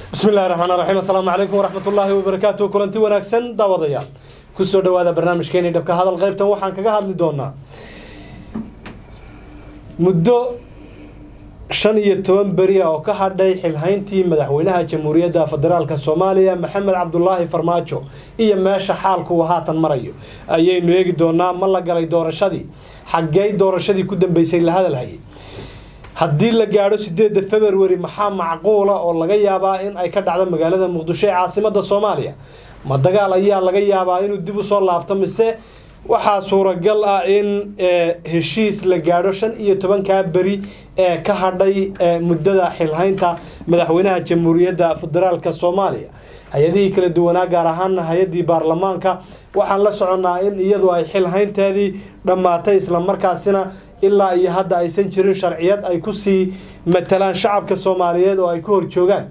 bismi illahi raxmaan raxiim assalaamu calaykum waraxmatullaahi wabarakaatu kulanti wanaagsan daawadayaal kusoo dhawaada barnaamijkeeni dhabka hadal qaybtan waxaan kaga hadli doonaa muddo shan iyo toban beri ah oo ka hadhay xilhayntii madaxweynaha jamhuuriyadda federaalk soomaaliya maxamed cabdulaahi farmaajo iyo meesha xaalku uu haatan marayo ayaynu eegi doonaa ma la galay doorashadii xaggey doorashadii ku dambeysay la hadalhayay haddii la gaadho sideedda februari maxaa macquula oo laga yaabaa in ay ka dhacdo magaalada muqdisho ee caasimada soomaaliya ma dagaal ayaa laga yaabaa inuu dib usoo laabto mise waxaa suuragal ah in heshiis la gaadho shan iyo tobankaa beri ee ka hadhay muddada xilhaynta madaxweynaha jamhuuriyadda federaalk soomaaliya hay-adihii kala duwanaa gaar ahaana hay-adii baarlamaanka waxaan la soconnaa in iyadu ay xilhaynteedii dhammaatay islamarkaasina ilaa iyo hadda aysan jirin sharciyad ay kusii matalaan shacabka soomaaliyeed oo ay ku horjoogaan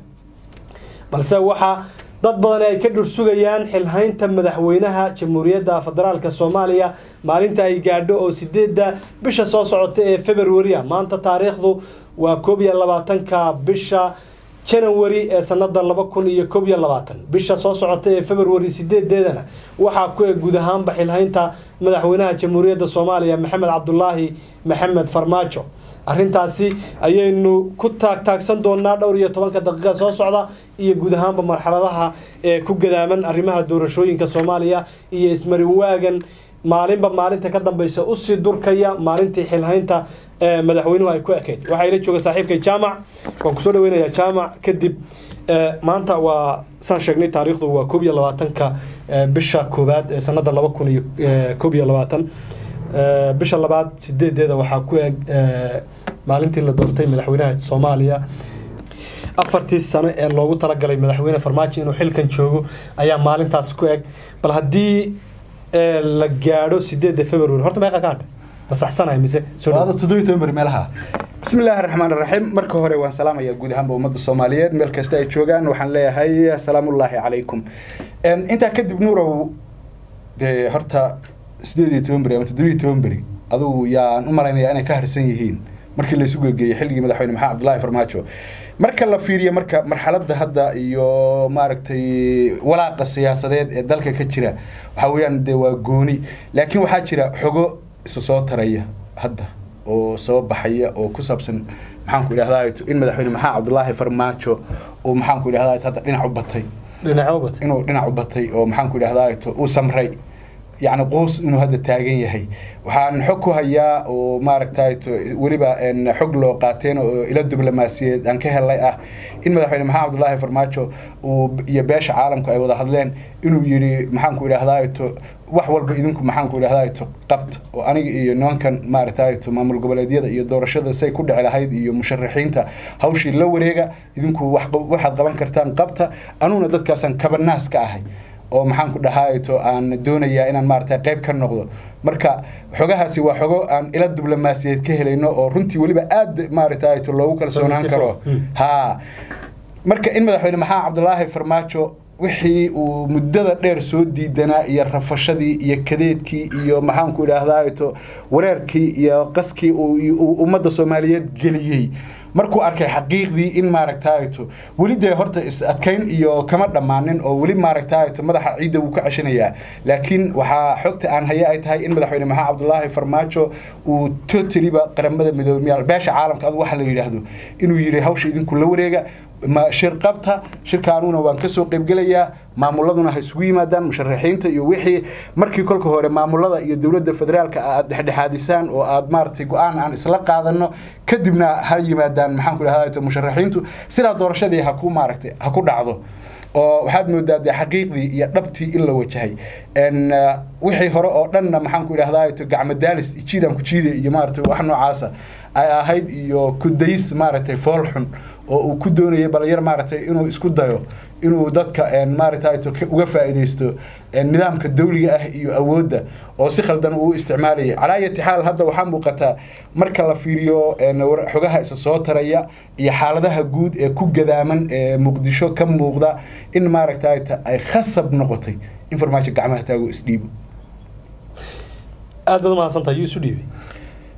balse waxaa dad badan ay ka dhursugayaan xilhaynta madaxweynaha jamhuuriyadda federaalk soomaaliya maalinta ay gaadho oo sideedda bisha soo socota ee februaria maanta taariikhdu waa koob iyo labaatanka bisha janawari ee sanada laba kun iyo koob iyo labaatan bisha soo socota ee februari sideedeedana waxaa ku eg guud ahaanba xilhaynta madaxweynaha jamhuuriyadda soomaaliya maxamed cabdulaahi maxamed farmaajo arrintaasi ayaynu ku taagtaagsan doonaa dhowr iyo tobanka daqiiqa soo socda iyo guud ahaanba marxaladaha ee ku gadaaman arrimaha doorashooyinka soomaaliya iyo ismarin waagan maalinba maalinta ka dambeysa usii durkaya maalintii xilhaynta madaxweynuhu ay ku ekayd waxaa ila jooga saaxiibkay jaamac waan kusoo dhaweynayaa jaamac kadib maanta waa saan sheegnay taariikhdu waa koob iyo labaatanka bisha koowaad ee sanada laba kun iyo koob iyo labaatan bisha labaad sideedeeda waxaa ku eg maalintii la doortay madaxweynaha soomaaliya afartii sano ee loogu talagalay madaxweyne farmaajo inuu xilkan joogo ayaa maalintaas ku eg bal haddii la gaadho sideedda february horta meeqa ka hadha ma saxsanahay mise toddobiy toban beri meelaha bismi illaahi raxmaan raxiim marka hore waan salaamayaa guud ahaanba ummadda soomaaliyeed meel kasta ay joogaan waxaan leeyahay asalaamullaahi calaykum intaa kadib nuurow dee horta sideed iyo toban beri ama toddobiy toban beri adugu yaan u malaynayaa inay ka harsan yihiin markii laysu gegeeyey xilligii madaxweyne maxamed cabdullaahi farmaajo marka la fiiriyo marka marxaladda hadda iyo maaragtay walaaqa siyaasadeed ee dalka ka jira waxaa weeyaan dee waa gooni laakiin waxaa jira xogo isa soo taraya hadda oo soo baxaya oo ku saabsan maxaanku idhahdaa in madaxweyne maxamed cabdullaahi farmaajo uu maxaanku idhahdaa hadda dhinac u batay dhinac u batay inuu dhinac u batay oo maxaanku idhahdaa uu samray yacni quus inuu hadda taagan yahay waxaan xog ku hayaa oo maaragtay weliba xog loo qaateen oo ilo diblomaasiyeed aan ka helay ah in madaxweyne maxamed cabdullaahi farmaajo uu iyo beesha caalamku ay wada hadleen inuu yidhi maxaanku idhahdaa wax walba idinku maxaanku idhahdaa qabta oo aniga iyo nimankan maaragtay maamul goboleedyada iyo doorashada say ku dhici lahayd iyo musharaxiinta hawshii la wareega idinku waxaad qaban kartaan qabta anuguna dadkaasaan kabanaas ka ahay oo maxaan ku dhahaato aan doonayaa inaan maaragtay qayb ka noqdo marka xogahaasi waa xogo aan ila diblomaasiyeed ka helayno oo runtii weliba aad maaragtay loogu kalsoonaan karo ha marka in madaxweyne maxamed cabdulaahi farmaajo wixii uu muddada dheer soo diidanaa iyo rafashadii iyo kadeedkii iyo maxaanku idhaahdato wareerkii iyo qaskii uu ummadda soomaaliyeed geliyey markuu arkay xaqiiqdii in maaragtayto weli dee horta is adkayn iyo kama dhammaanin oo weli maaragtayto madaxa ciidda wuu ka ceshanayaa laakiin waxaa xogta aan haya ay tahay in madaxweyne maxamed cabdulaahi farmaajo uu totaliba qaramada midoobey beesha caalamka adu waxa la yidhaahdo inuu yidhi hawsha idinku la wareega shir qabta shirka anuguna waan kasoo qaybgelayaa maamuladuna ha isugu yimaadaan musharaxiinta iyo wixii markii kolka hore maamulada iyo dowladda federaalka aad dhexdhexaadisaan oo aad maaragtay go-aan aan isla qaadano kadibna ha yimaadaan maxaanku idhahdaa musharaxiintu sidaa doorashadii ha ku maaragtay ha ku dhacdo oo waxaad moodaa dee xaqiiqdii iyo dhabtii in la wajahay wixii hore oo dhanna maxaanku idhahdaa gacmo daalis jiidaan ku jiide iyo maaragtay wax noocaasa ay ahayd iyo kudays maaragtay fool xun oo uu ku doonayay balyar maaragtay inuu isku dayo inuu dadka maaragtay uga faa'iidaysto nidaamka dawliga ah iyo awoodda oo si khaldan uu isticmaalayay calaa ayati xaal hadda waxaa muuqataa marka la fiiriyo xogaha isa soo taraya iyo xaaladaha guud ee ku gadaaman ee muqdisho ka muuqda in maaragtay ay khasab noqotay in farmaajo gacmaha taago isdhiibo aad baad umahadsantahay yuu isu dhiibay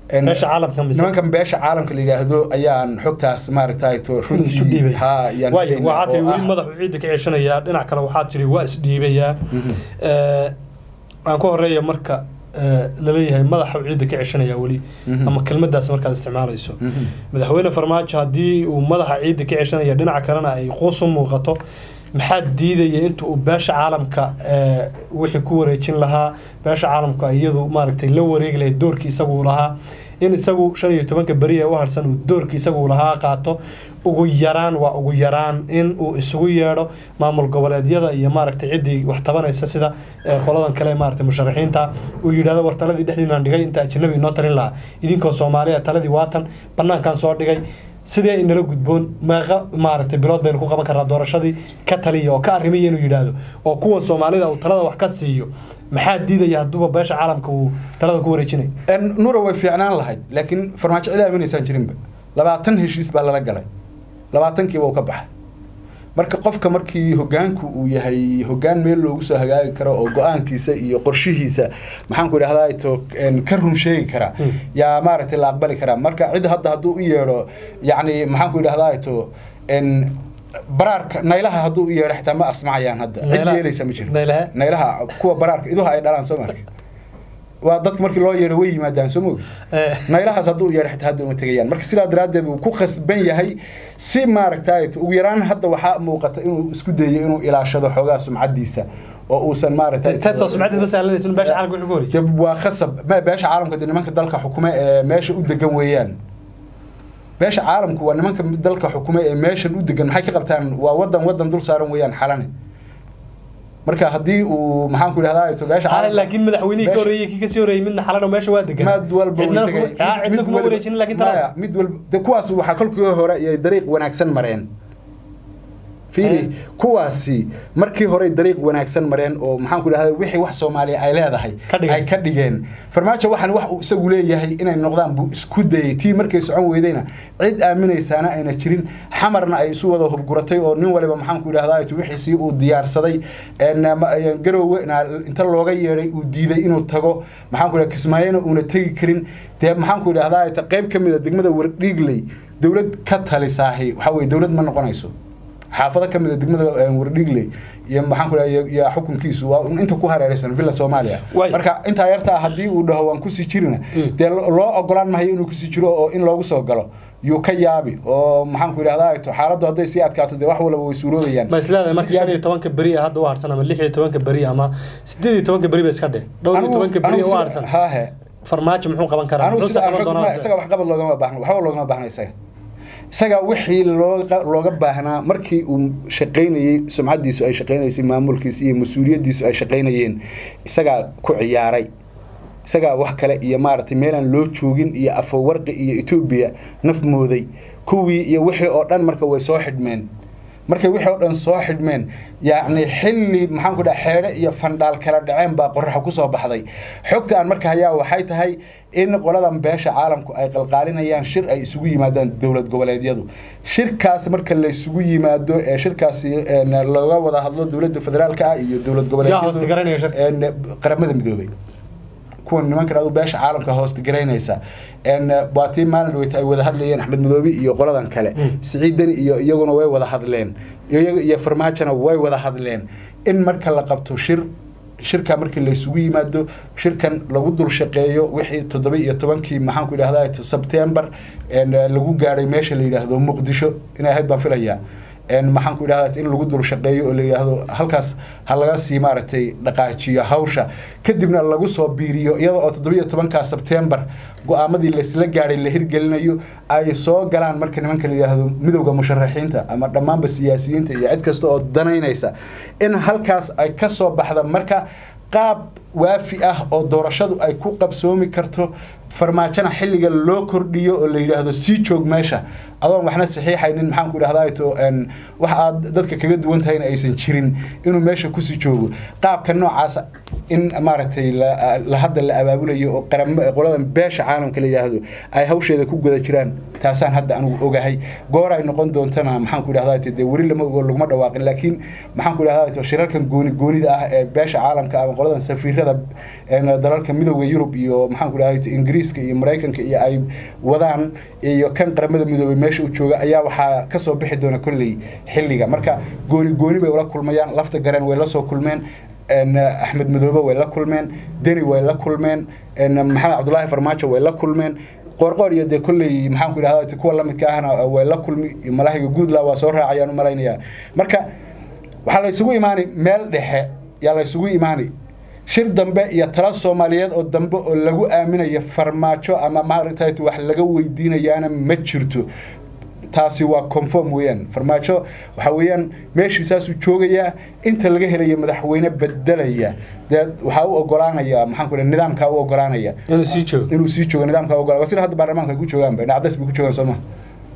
beesha caalamka mise nimankan beesha caalamka la yidhaahdo ayaan xogtaas maaragtay to isu dhiibay ha ayaan waayo helaynaa waxaa tiri oo weli ah- madaxu ciidda ka ceshanayaa dhinac kale waxaa tiri waa isdhiibayaa Eh, aan ku horeeya marka eh, laleeyahay madaxu ciidda ka ceshanayaa weli Mhm. ama kelmadaas markaad isticmaalayso Mhm. madaxweyne farmaajo haddii uu madaxa ciidda ka ceshanaya dhinaca kalena ay quus u muuqato maxaa diidaya inta uu beesha caalamka eh, wixii ku wareejin lahaa beesha caalamka iyadu maaragtay la wareegi lahayd doorkii isagu uu lahaa in isagu shan iyo tobanka beri ee u harsan uu doorkii isagu uu lahaa qaato ugu yaraan waa ugu yaraan in uu isugu yeedho maamul goboleedyada iyo maaragtay ciddii wax tabanaysa sida eh, qoladan kale maaragtay musharaxiinta uu yidhahdo war taladii dhexdiinaan dhigay inta ajnabi inoo talin lahaa idinkoo soomaaliya taladii waatan banaankan soo dhigay sidee inala gudboon meeqa maaragtay bilood baynu ku qaban karnaa doorashadii ka taliya oo ka arrimaya inuu yidhaahdo oo kuwan soomaalida uu talada wax ka siiyo maxaa diidaya hadduuba beesha caalamka uu talada ku wareejinayo En nura way fiicnaan lahayd laakiin farmaajo cid aamineysaan jirinba labaatan heshiis baa lala galay labaatankiiba uu ka baxay marka qofka markii hogaanku uu yahay hogaan meel loogu soo hagaagi karo oo go-aankiisa iyo qorshihiisa maxaanku idhahdaa to en, ka run sheegi kara Hmm. yaa maaragtay la aqbali karaa marka cid hadda hadduu u yeedho yacni maxaanku idhahdaa to en baraarka naylaha hadduu u yeedho xitaa ma asmacayaan hadda cid Naylaha- yeelaysa ma jiro naylaha? naylaha kuwa baraarka iduha ay dhalaan soo marka waa dadka markii loo yeedho way yimaadaan soo mogi Eh, naylahaas hadduu u yeedho xitaa hadda uma tegayaan marka sidaa daraaddeed uu ku khasban yahay si maaragtay ugu yaraan hadda waxaa muuqata inuu isku dayo inuu ilaashado xoogaa sumcadiisa oo uusan maaragtay taasoo sumcadiis ma sahlanaysa in beesha caalamka wuxuu ku wareejiyo dee waa khasab ma beesha caalamka dee nimanka dalka xukume ee meesha u degan weeyaan beesha caalamku waa nimanka dalka xukume ee meeshan u degan maxay ka qabtaan waa wadan wadan dul saaran weeyaan xalane marka haddii uu maxaan ku idhahdaa to beesha Ah, caalamka- laakiin madaxweynihii ka beesha- horreeyey kii kasii horreeyey midna xalano meesha waa degan mid walba cidna way kuma- tegay. ah, cidna Mid kuma walba- wareejinin laakiin maya, talada mid walba de kuwaas waxaa kolkii hore ay dariiq wanaagsan mareen fiiri Eh. kuwaasi markii hore dariiq wanaagsan mareen oo maxaan ku idhahdaa wixii wax soomaaliya ay leedahay Ka dhigeen. ay ka dhigeen farmaajo waxaan wax uu isagu leeyahay inay noqdaan buu isku dayay tii markay socon weydayna cid aaminaysaana ayna jirin xamarna ay isu wada hubguratay oo nin waliba maxaan ku idhahdaa wixiisii uu diyaarsaday een, ma- een, garoowe na- inta looga yeedhay uu diiday inuu tago maxaan ku idhahdaa kismaayona uuna tegi karin dee maxaan ku idhahdaa ta qayb ka mid a degmada wardhiigley dowlad ka talisaahi waxaa weye dowlad ma noqonayso xaafado ka mid a degmada een, wardhiigley iyo maxaan ku idhahdaa iyo- iyo xukunkiisu waa un inta ku hareeraysan villa soomaaliya Waay. marka intaa yartaa haddii uu dhaho waan kusii jirina Mm. dee lo- loo ogolaan mahayo inuu kusii jiro oo in loogu soo galo yuu ka yaabi oo maxaan ku idhahdaa to xaaladdu hadday sii adkaato dee wax walba way suuroobayaan ma isleedahay marka shan iyo tobanka beri ah hadda u harsan ama lix iyo tobanka beri ama sideed iyo tobanka beri ba iska dheh dhowr iyo Anigu- tobanka beri anigu u sida- harsan haahe farmaajo muxuu qaban karaa anigu muxuu sida aan qaban xog- doonaa ma- isaga waxqabad loogama baahna waxba loogama baahna isaga isaga wixii looga looga baahnaa markii uu shaqaynayey sumcadiisu ay shaqaynaysay maamulkiisa iyo mas-uuliyadiisu ay shaqaynayeen isagaa ku ciyaaray isagaa wax kale iyo maaragtay meelaan loo joogin iyo afawarqi iyo etoobiya naf mooday kuwii iyo wixii oo dhan marka way soo xidhmeen markay wixii oo dhan soo xidhmeen yacni xilli maxaan ku dhaha xeedhe iyo fandhaal kala dhaceen baa qoraxa kusoo baxday xogta aan marka hayaa waxay tahay in qoladan beesha caalamku ay qalqaalinayaan shir ay isugu yimaadaan dowlad goboleedyadu shirkaas marka la isugu yimaado ee shirkaasi een, looga wada hadlo dowladda federaalka ah iyo dowlad Yaa hoosta garanaya shirka? een, qaramada midoobay kuwan nimankan adu beesha caalamka hoosta garaynaysa een waa tii maalin dhaweyta ay wada hadlayeen axmed madoobi iyo qoladan kale Mm. siciidani iyo iyaguna way wada hadleen iyaga iyo farmaajona way wada hadleen in marka la qabto shir shirka markii la isugu yimaado shirkan lagu dul shaqeeyo wixii toddoba iyo tobankii maxaan ku idhahdaa sebtembar een, lagu gaadhay meesha la yidhaahdo muqdisho inay ahayd baan filayaa een, maxaan ku idhahdaa in lagu dul shaqeeyo oo la yidhaahdo halkaas ha laga sii maaragtay dhaqaajiyo hawsha kadibna lagu soo biiriyo iyada oo toddobiyo tobankaa sebtembar go-aamadii laysla gaadhay la hirgelinayo ay soo galaan marka nimanka la yidhaahdo midowda musharaxiinta ama dhammaanba siyaasiyiinta iyo cid kasta oo danaynaysa in halkaas ay ka soo baxda marka qaab waafi ah oo doorashadu ay ku qabsoomi karto farmaajona xilliga loo kordhiyo oo la yidhaahdo sii joog meesha adoon waxna saxiixaynin maxaan ku idhahdaa to wax aad dadka kaga duwan tahayna aysan jirin inuu meesha kusii joogo qaabka noocaasa in maaragtay la hadda la abaabulayo oo qaramo qolada beesha caalamka la yidhaahdo ay hawsheeda ku guda jiraan taasaan hadda anigu ogahay goor ay noqon doontana maxaan ku idhahdaa dee weli lama ogo laguma dhawaaqin laakiin maxaan ku idhahdaa shirarkan gooni goonida ah ee beesha caalamka ama qoladan safiirada dalalka midooda yurub iyo maxaan ku idhahdaa ingiriiska iyo maraykanka iyo ay wadaan iyo kan qaramada midoobay meesha u jooga ayaa waxaa kasoo bixi doona kolley xilliga marka gooni gooni bay ula kulmayaan lafta gareen way la soo kulmeen axmed madoobe way la kulmeen deni way la kulmeen maxamed cabdulaahi farmaajo way la kulmeen qoorqoor iyo dee kolley maxaan ku idhahdaa kuwa lamidka ahna way la kulmi malaahiga guudla waa soo raacayaan u malaynayaa marka waxaa la isugu imaani meel dhexe yaa la isugu imaani shir dambe iyo tala soomaaliyeed oo dambe oo lagu aaminayo farmaajo ama maaragtay wax laga weydiinayaana ma jirto taasi waa conform weeyaan farmaajo waxa weeyaan meeshiisaasuu joogayaa inta laga helayo madaxweyne bedelaya dee waxaa u ogolaanaya maxaan ku nidaamkaa u ogolaanaya inuu sii joogo inuu sii joogo nidaamkaa u ogolaa sida hadda baarlamaanka ay ku joogaanba nacdas bay ku joogaan soo maha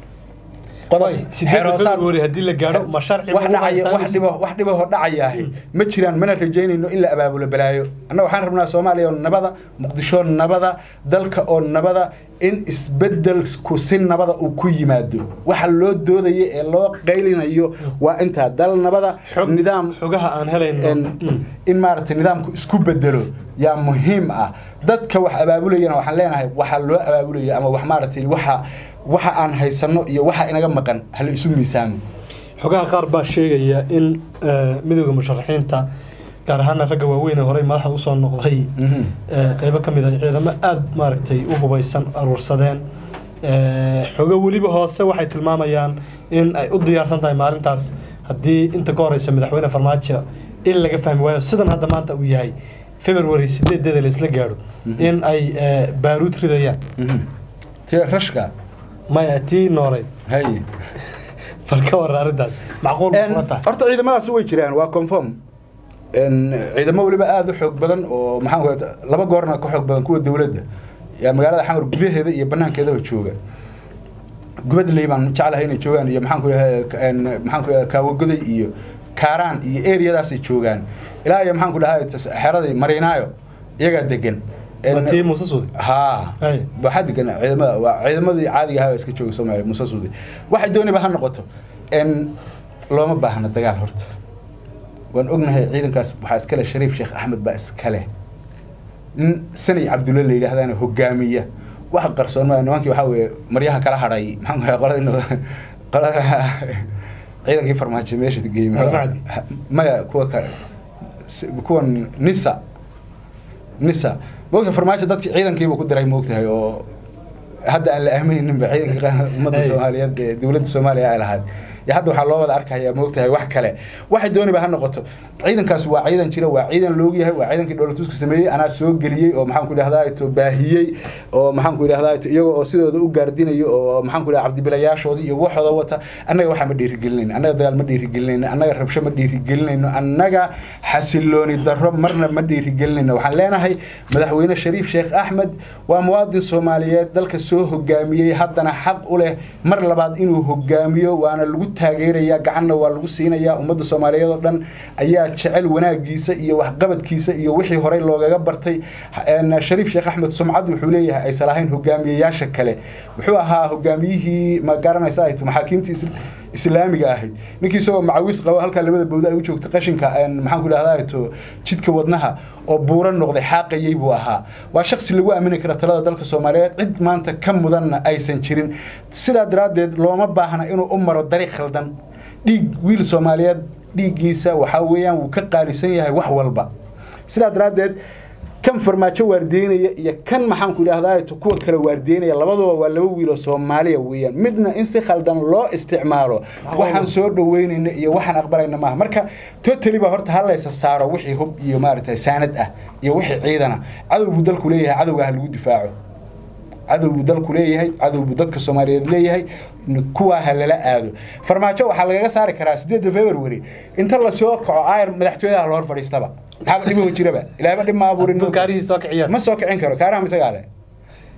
sideeda february haddii la gaadho ma sharci wax dhacaya wax dhibo wax dhibahoo dhacayaahi ma jiraan mana rajaynayno in la abaabulo balaayo annaga waxaan rabnaa soomaaliya oo nabada muqdisho nabada dalka oo nabada in isbedelku si nabada uu ku yimaado waxa loo doodaya ee loo qaylinayo waa intaa dal nabada nidaam xogaha aan helayno in maaragtay nidaamku isku bedelo yaa muhiim ah dadka wax abaabulayana waxaan leenahay waxaa loo abaabulaya ama wax maaragtay waxa waxa aan haysano iyo waxa inaga maqan hala isu miisaamo xogaha qaar baa sheegaya in midooda musharaxiinta gaar ahaana ragga waaweyn ee horey madaxda usoo noqday qeybo ka mid ah ciidamo aada maaragtay u hubaysan aruursadeen xogo weliba hoose waxay tilmaamayaan in ay u diyaarsan tahay maalintaas haddii inta ka horeysa madaxweyne farmaajo in laga fahmi waayo sidan hadda maanta uu yahay february sideedeeda la isla gaadho in ay baaruud ridayaan ti rashka maya tii nooleyd hay bal ka warra arrintaas macquul ma tahay horta ciidamadaasi way jiraan waa conform ciidamo weliba aada u xoog badan oo maxaan laba goorna ka xoog badan kuwa dowladda yaa magaalada xamar gudaheeda iyo banaankeedaba jooga gubadley baan jeclahay inay joogaan iyo maxaan ku dhahay maxaan ku dhahay kaawagoday iyo kaaraan iyo eriyadaasay joogaan ilaa iyo maxaan ku dhahay xeradii mariinaayo iyagaa degan tii muuse suudi haa waxaa degan ciidamada waa ciidamadii caadiga ahaa iska jooga soomaaliya muuse suudi waxay dooniba ha noqoto looma baahna dagaal horta waan ognahay ciidankaas waxaa iskale shariif sheekh axmed baa iskale nin sanay cabdulle la yidhahdana hogaamiya waxa qarsoon maa nimankii waxaa weeye maryaha kala hadhay maxaan ku dhahay qolada qolada ciidankii farmaajo meesha geeyey maya kuwa kale kuwan nisa nisa moogta farmaajo dadki ciidankiiba ku diray moogtahay oo hadda aan la aaminayninba ciidankii ummadda soomaaliyeed ee dowladda soomaaliya ay lahayd iyo hadda waxaa loo wada arkayaa moogtahay wax kale waxay dooniba ha noqoto ciidankaas waa ciidan jira waa ciidan loog yahay waa ciidankii dowladtuska sameeyey anaa soo geliyey oo maxaan ku idhahdaa to baahiyey oo maxaan ku idhahdaa to iyagoo oo sidooda u gaardinayo oo maxaan ku idhahdaa cabdibilayaashooda iyo waxooda wata annaga waxaa ma dhiirigelinayno annaga dagaal ma dhiirigelinayno annaga rabsho ma dhiirigelinayno annaga xasilooni darro marna ma dhiirigelinayno waxaan leenahay madaxweyne shariif sheekh axmed waa muwaadin soomaaliyeed dalka soo hogaamiyey haddana xaq u leh mar labaad inuu hogaamiyo waana lagu taageeraya gacanna waa lagu siinaya ummadda soomaaliyeed oo dhan ayaa jecel wanaagiisa iyo waxqabadkiisa iyo wixii horey loogaga bartay shariif sheekh axmed sumcad wuxuu leeyahay aysan lahayn hogaamiyeyaasha kale wuxuu ahaa hogaamiyihii ma garanaysa ay maxaakiimtii islaamiga ahayd ninkii isagoo macawis qabo halkaa labada bowda ay u joogtay qashinka maxaan ku idhahdaa to jidka wadnaha oo buuran noqday xaaqayey buu ahaa waa shaksi lagu aamini kara talada dalka soomaaliyeed cid maanta ka mudanna aysan jirin sidaa daraaddeed looma baahna inuu u maro dariiq khaldan dhiig wiil soomaaliyeed dhiiggiisa waxaa weeyaan wuu ka qaalisan yahay wax walba sidaa daraaddeed kan farmaajo waardeynaya iyo kan maxaan ku idhahdaa kuwa kale waardeynaya labaduba waa laba wiiloo soomaaliya weeyaan midna in si khaldan loo isticmaalo waxaan soo dhaweynayna iyo waxaan aqbalayna maaha marka totally ba horta halaysa saaro wixii hub iyo maaragtay saanad ah iyo wixii ciidana cadow buu dalku leeyahay cadowga ha lagu difaaco cadow buu dalku leeyahay cadow buu dadka soomaaliyeed leeyahay kuwaa ha lala aado farmaajo waxaa lagaga saari karaa sideedda february inta lasoo kaco ayr madaxtooyadaha loo hor fadhiistaba maxaaba dhibo jiraba ilaahba dhib ma abuurin kaarihii soo kiciyaan ma soo kicin karo kaaraha misagaa leh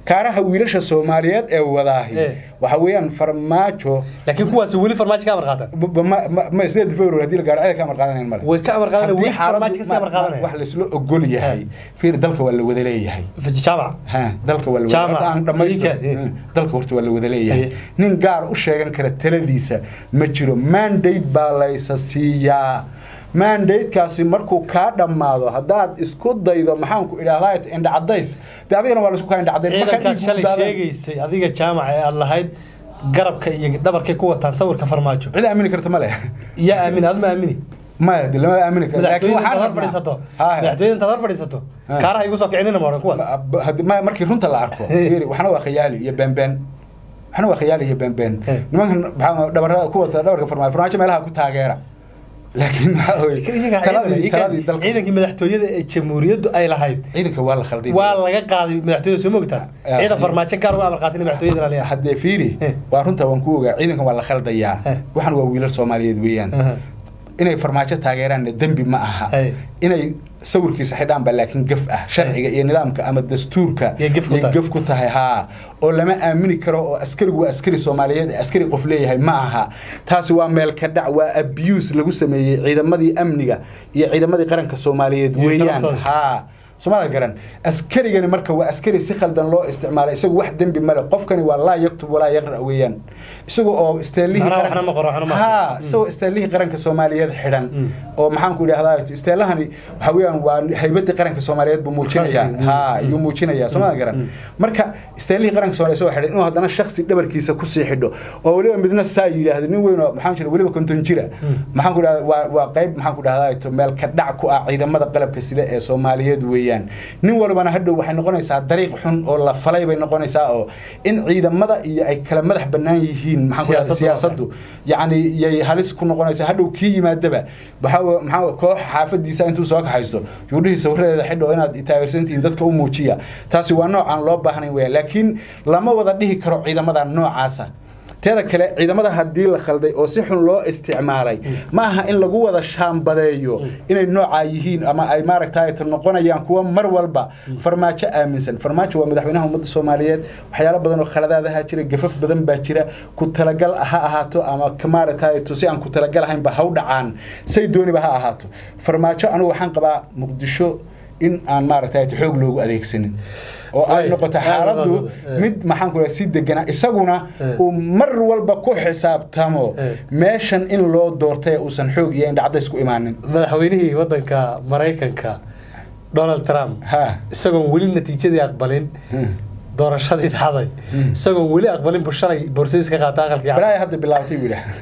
kaaraha wiilasha soomaaliyeed ee wadaahi Eh. waxa weeyaan farmaajo laakiin kuwaasi weli farmaajo ka amar qaatan b- ma- ma- ma sideed february haddii la gaaro cida ka amar qaadanayn male way ka amar qaadanaya Haddii weli xaaladdu- farmaajo kasii amar ma- ma- wax qaadanaya laysla ogol yahay fiir dalka waa la wada leeyahay jaamac ha dalka waa la Jaamac, wada aan dhamaystiro idinka, eh. Mm, dalka horta waa la wada leeyahay Eh. nin gaar u sheegan kara taladiisa ma jiro mandate baa laysa siiyaa mandate-kaasi markuu kaa dhammaado haddaad isku daydo maxaanku idhahdaa indha cadays dee adigana waa laisku kaa indha cadayn marka ciidankaad dhiig shalay u daadan- sheegaysay adiga jaamac ee aad lahayd garabka iyo dhabarkay ku wataan sawirka farmaajo cid aamini karta ma leh yaa aamin aad ma aamini maya de lama aamini karo laakiin madaxtooyada waxaan intaad hor rabnaa- fadhiisato Haya. madaxtooyada intaad hor fadhiisato Ha. kaaraha igu soo kicinina ma odhan kuwaas Ba- haddi- ma- markii runta la arko fiiri, waxna waa khiyaali iyo beenbeen waxna waa khiyaali iyo beenbeen Eh. nimankan maxaa dhabarada ku wata dhabarka farmaajo farmaajo meelaha ku taageera laakiin waxaa weeye, Iyaga taladii ciidan- taladii dalka ciidankii madaxtooyada ee jamhuuriyaddu ay lahayd ciidanka waa la khalday waa laga qaaday madaxtooyada soo mogtaas Ah. ciidan farmaajo gaar uga amar qaatin madaxtooyada ilaaliya haddee fiiri Eh. waa runta waan ku ogaa ciidankan waa la khaldayaa Eh. waxan waa wiilal soomaaliyeed weeyaan inay farmaajo taageeraanna dembi ma aha Hey. inay sawirkiisa xidhaan baa laakiin gaf ah sharciga iyo nidaamka ama dastuurka Yay gaf ku yay tahay. gaf ku tahay haa oo lama aamini karo oo askarigu waa askari soomaaliyeed ee askari qof leeyahay ma aha taasi waa meel ka dhac waa abuse lagu sameeyey ciidamadii amniga iyo ciidamadii qaranka soomaaliyeed Iyo weeyaan sharaftooda. haa somaala garan askarigani marka waa askari si khaldan loo isticmaalay isagu wax dembi male qofkani waa laa yaktub walaa yaqra weeyaan isaga oo isteelihii Macnaha qaran- waxna ma qoro, waxna ma haa aqrin. isagoo isteelihii qaranka soomaaliyeed xidhan Mm. oo maxaanku idhahdaa isteelahani waxa weeyaan waa haybadii qaranka soomaaliyeed buu muujinayaa Mm. haa ayuu muujinayaa somaala garan Mm. marka isteelihii qaranka soomaaliyeed isagoo xidhan inuu haddana shaksi dhabarkiisa kusii xidho oo weliba midna saa yidhaahdo nin weyn oo maxaan jira weliba konton jira maxaanku idhahdaa waa waa qayb maxaanku idhahdaa meel ka dhac ku ah ciidamada qalabka sida ee soomaaliyeed weeyaan nin walbana hadhow waxay noqonaysaa dariiq xun oo la falay bay noqonaysaa oo in ciidamada iyo ay kala madax bannaan yihiin maxaan ku idhahdaa Siyaasaddu siyaasaddu yacni yay halis ku noqonaysaa hadhow kii yimaadaba waxaa wa- maxaa wa- koox xaafadiisa intuu soo kaxaysto yuudhihii sawiradeeda xidho inaad taageersantihiin dadka u muujiya taasi waa noocaan loo baahnayn weya laakiin lama wada dhihi karo ciidamada noocaasa teeda kale ciidamada haddii la khalday oo si xun loo isticmaalay ma aha in lagu wada shaambadeeyo inay noocaa yihiin ama ay maaragtay noqonayaan kuwa mar walba farmaajo aaminsan farmaajo waa madaxweynaha ummadda soomaaliyeed waxyaalo badan oo khaladaadaha jira gafaf badan baa jira ku talagal ha ahaato ama ka maaragtay si aan ku talagal ahaynba ha u dhacaan say dooniba ha ahaato farmaajo anigu waxaan qabaa muqdisho in aan maaragtay xoog loogu adeegsanin oo ay Way. noqoto Aad xaaladdu wadaad, eh. mid maxaan ku si degana isaguna Eh. uu mar walba ku xisaabtamo Eh. meeshan in loo doortay uusan xoog iyo indhacdays ku imaanin madaxweynihii wadanka maraykanka donald trump ha isagoon weli natiijadii aqbalin Hmm. doorashadii dhacday Hmm. isagoon weli aqbalin buu shalay borsadiis ka qaata aqalkii cad. balaaya hadda bilaabatay buu yidhaah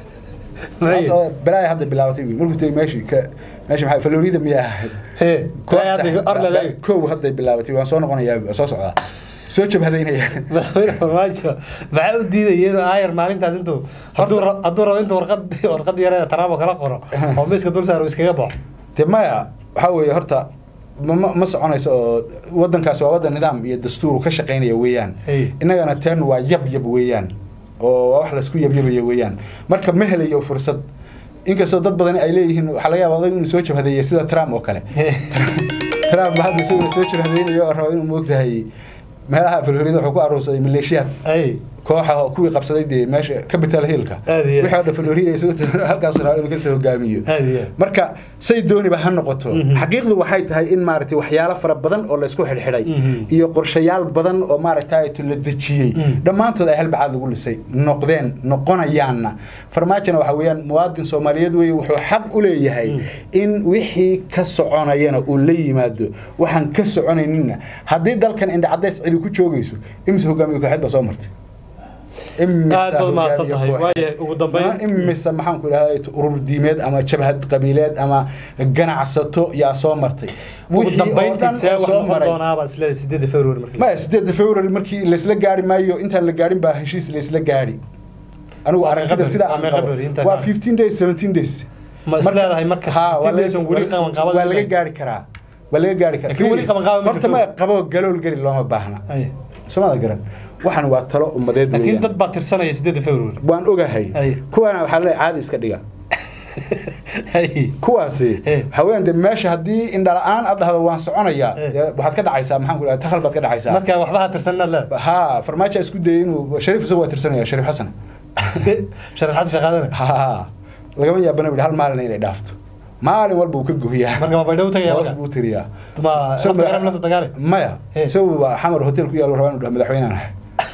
Maxay? Hadda- balaaya hadda bilaabatay buu markuu tegey meeshii ka meesha maxaa florida miyaa ahayd Hee, Koox ilaa hadda sax- Orlando. kow hadday bilaabatay waan soo noqonayaa waan soo socdaa soo jabhadaynaya madaxweyne farmaajo maxaa u diidaya inuu aayar maalintaas intuu hadduu ra- hadduu rabo intuu warqad warqad yare taraabo kala qoro oo miiska dul saaro iskaga baxo de maya waxaa weeye horta ma ma- ma soconayso oo wadankaasi waa wadan nidaam iyo dastuur uu ka shaqaynaya weeyaan Hey. innagana teen waa yab yab weeyaan oo waa wax laisku yabyabayo weeyaan marka ma helayo fursad inkastoo dad badani ay leeyihiin waxaa laga yaaba odag inuu soo jabhadeeya sida trump oo kale trump ba hadda isaguna soo jabhadeynayo oo rabo inuu moogtahay meelaha florida wuxuu ku aruursaday maleeshiyaad ay kooxa oo kuwii qabsaday dee meesha capital hillka Aad iyo aad. wixii oo dhan florida isagu halkaas rabo inuu kasoo hogaamiyo Aad iyo aad. marka say dooniba ha noqoto Mhm. xaqiiqdu waxay tahay in maaragtay waxyaalo fara badan oo laysku xidhxidhay Mhm. iyo qorshayaal badan oo maaragtay la dejiyey Mhm. dhammaantood ay halbacaad lagu lisay noqdeen noqonayaanna farmaajona waxa weeyaan muwaadin soomaaliyeed weeye wuxuu xaq u leeyahay Mhm. in wixii ka soconayana uu la yimaado waxaan ka soconayninna haddii dalkan indhacadays cidi ku joogayso imise hogaamiye kooxeed baa soo martay Imise aad baad mahadsan tahay hogaamiye waaye ugu dambeyn imise maxaan ku idhahdaa urur diimeed ama jabhad qabiileed ama ganacsato yaa soo martay ugu Wixii oo dhan dambeyntii see oo wax soo noqon maray. doonaaba isleedahay sideeda february markii maya sideedda february markii laysla gaari maayo intaan la gaarin baa heshiis laysla gaari anigu Waa aragtida meeqa sida beri? aan Waa meeqa qabo beri? Inta waa ka- 15 days 17 days ma isleedahay marka Ha, waa 15 days laga- on weli qaban qaabada waa laga gaari karaa waa laga gaari karaa Laakiin weli qaban qaabada ma horta jirto. ma qabo galool geli looma baahna Ay. somada garan waxan waa talo ummadeed laakiin weeyaan. dad baa tirsanaya sideeda february waan ogahay Ay. kuwana waxaa leeyahay caadi iska dhiga Hay. kuwaasi Eh. waxaa weeyaan de meesha haddii indhala-aan aad dhahdo waan soconayaa Eh. dee waxaad ka dhacaysaa maxaan ku dhaha takhal baad ka dhacaysaa marka waxba ha tirsanna le ha farmaajo isku dayay inuu shariif isagu waa tirsanaya shariif xasan sharif xasan shaqaadana ha lagama yaabana bu hal maalin inay dhaafto maalin walba uu ka gohiyaa marka ma baydhabo tagaya hoos marka buu tiriyaa ma Isagu lafta garab la soo dagaale maya Eh. isagu waa xamar hotel ku yaalo rabaa inuu dhaho madaxweynahan ahay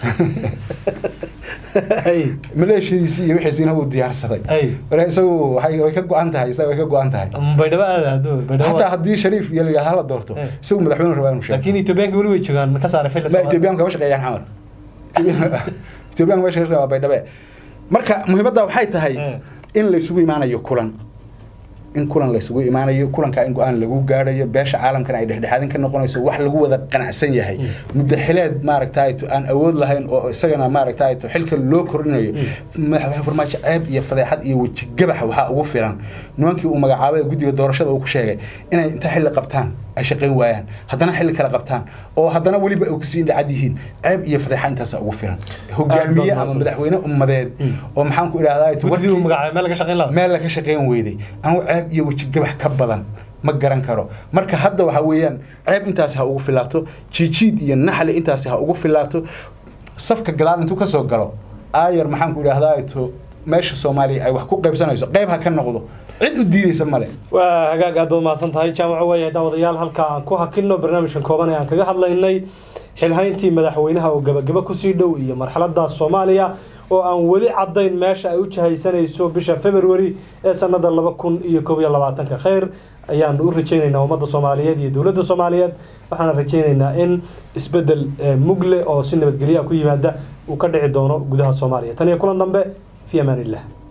hay maleeshadiisii iyo wixiisiina wuu diyaarsaday hay marka isagu waxay way ka go-an tahay isaga way ka go-an tahay baydhabo aada haduu baydhabo hataa haddii shariif iyo la yidhahdo hala doorto Eh. isagu madaxweyne rabaa inuu sheego laakiin etoobiyaanka weli way joogaan ka saaray fil ma etoobiyaanka kama shaqeeyaan xamar etoobiyaanka meesha ka waa baydhabe marka muhiimadda waxay tahay Eh. in la isugu imaanayo kulan in kulan la isugu imaanayo kulankaa in go-aan lagu gaadhayo beesha caalamkana ay dhexdhexaadin ka noqonayso wax lagu wada qanacsan yahay muddo xileed maaragtayto aan awood lahayn oo isagana maaragtayto xilka loo kordhinayo madaxweyne farmaajo ceeb iyo fadeexad iyo weji gabax waxaa ugu filan nimankii uu magacaabay guddiga doorashada uu ku sheegay inay inta xilli qabtaan ay shaqayn waayaan haddana xilli kale qabtaan oo haddana weliba ay kasii dhacad yihiin ceeb iyo fadeexa intaasa ugu filan hogaamiye ama mahadsan. madaxweyne ummadeed oo maxaan ku idhahdaa guddi uu magacaabay meel laga shaqayn lahaa meel laga shaqayn weyday anigu ceeb iyo weji gabax ka badan ma garan karo marka hadda waxaa weeyaan ceeb intaasi ha ugu filaato jiijiid iyo naxli intaasi ha ugu filaato safka gadaal intuu kasoo galo aayar maxaan ku idhahdaa to meesha soomaaliya ay wax ku qaybsanayso qayb ha ka noqdo cid u diideysa male waa hagaag aad baad mahadsan tahay jaamaco weeye daawadayaal halka aan ku hakino barnaamijkan kooban ee aan kaga hadlaynay xilhayntii madaxweynaha oo gabagaba kusii dhow iyo marxalada soomaaliya oo aan weli cadayn meesha ay u jahaysanayso bisha february ee sanada laba kun iyo koob iyo labaatanka kheyr ayaanu u rajaynaynaa ummadda soomaaliyeed iyo dowladda soomaaliyeed waxaana rajaynaynaa in isbedel eh, mugle oo si nabadgelya ku yimaada uu ka dhici doono gudaha soomaaliya tan iyo kulan dambe fi amaan illah